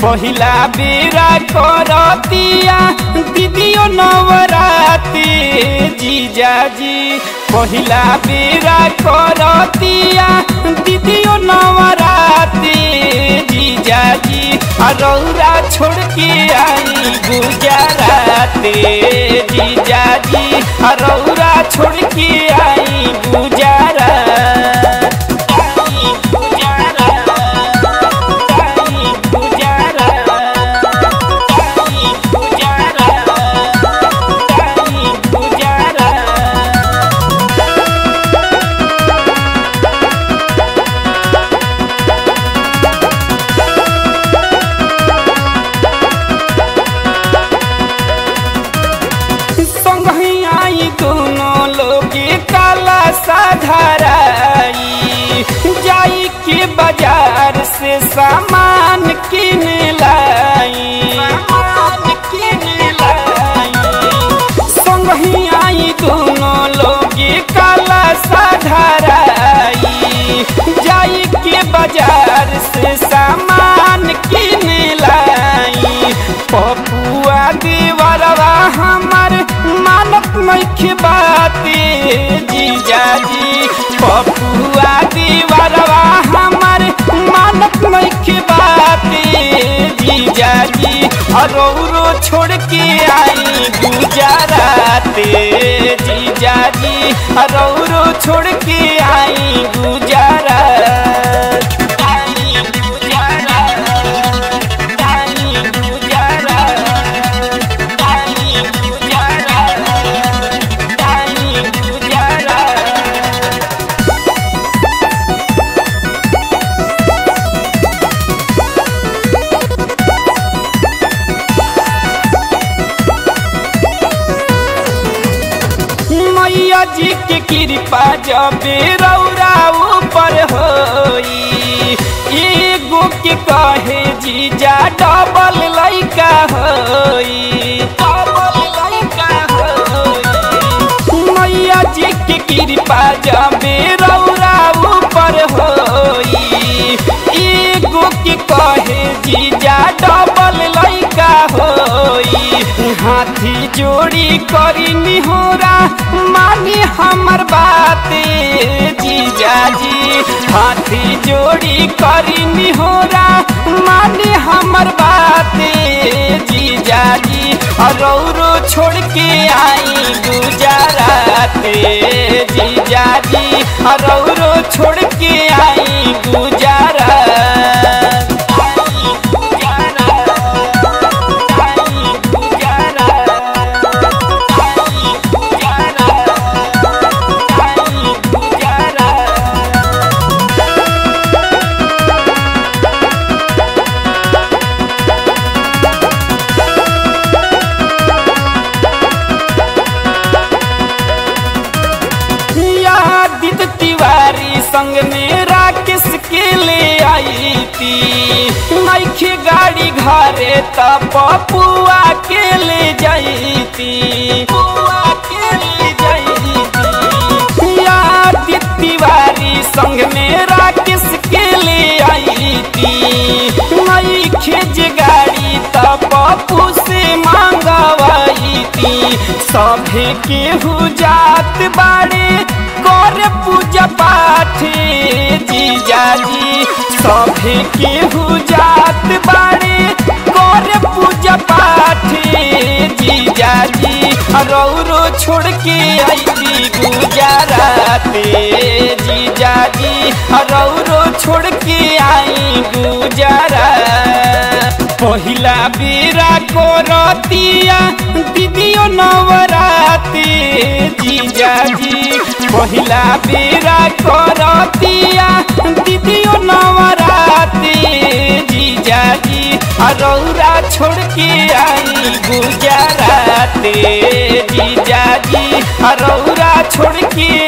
पहिला बेरा करतिया दीदियो नवराती जीजाजी पहिला बेरा करतिया दीदियो नवराती जीजाजी रौरा छोड़ के आई गुजराते जीजाजी रौरा छोड़ के आई गुजरात आई गुजरात आई गुजरात आई गुजरात आई गुजरात संगही आई दोनों लोग काला साधाराई जाई के बाजार से सामान किन लाई सामान किन लाई संगही आई दोनों लोग काला साधाराई जाई के बाजार से सामान किन लाई पपुआ देवरवा हमर मानत नइखे बाते जीजाजी पपुआ देवरवा हमर मानत नइखे बाते जीजाजी अरौरो छोड़ के आई गुजराते जीजाजी अरौरो छोड़ के आई गुजरात आई गुजरात आई गुजरात आई गुजरात आई गुजरात मैया जी के कृपा जब रौरा ऊपर होई एगो के कहे जीजा डबल लइका होई डबल लइका होई मैया जी के कृपा जब रौरा ऊपर होई एगो के कहे जीजा डबल लइका होई हाथी जोड़ी करी निहोरा मानी हमर बाते जीजाजी हाथी जोड़ी करी निहोरा मानी हमर बाते जीजाजी रौरो छोड़ के आई गुजराते जीजाजी रौरो छोड़ के आई गुजरात आई गुजरात आई गुजरात आई गुजरात आई गुजरात यादित तिवारी संग में राकेश के ले आई थी नैखे गाड़ी घरे त पपुआ के ले जाईती पुआ के ले जाईती यादित तिवारी संग में राकेश के ले आई थी नैखे जे गाड़ी त पप्पू से मांगवाई थी सभे केहू जात बाड़े कर पूजा पाठ जीजाजी सभे केहू जात बाड़े कर पूजा पाठ जीजाजी रौरो छोड़ के आई गुजराते जीजाजी रौरो छोड़ के आई गुजरात पहिला बेरा करतिया दीदियो नवराती जीजाजी पहिला बेरा करतिया दीदियो नवराती जीजाजी रौरा छोड़ के आई गुजराते जीजाजी रौरा छोड़ के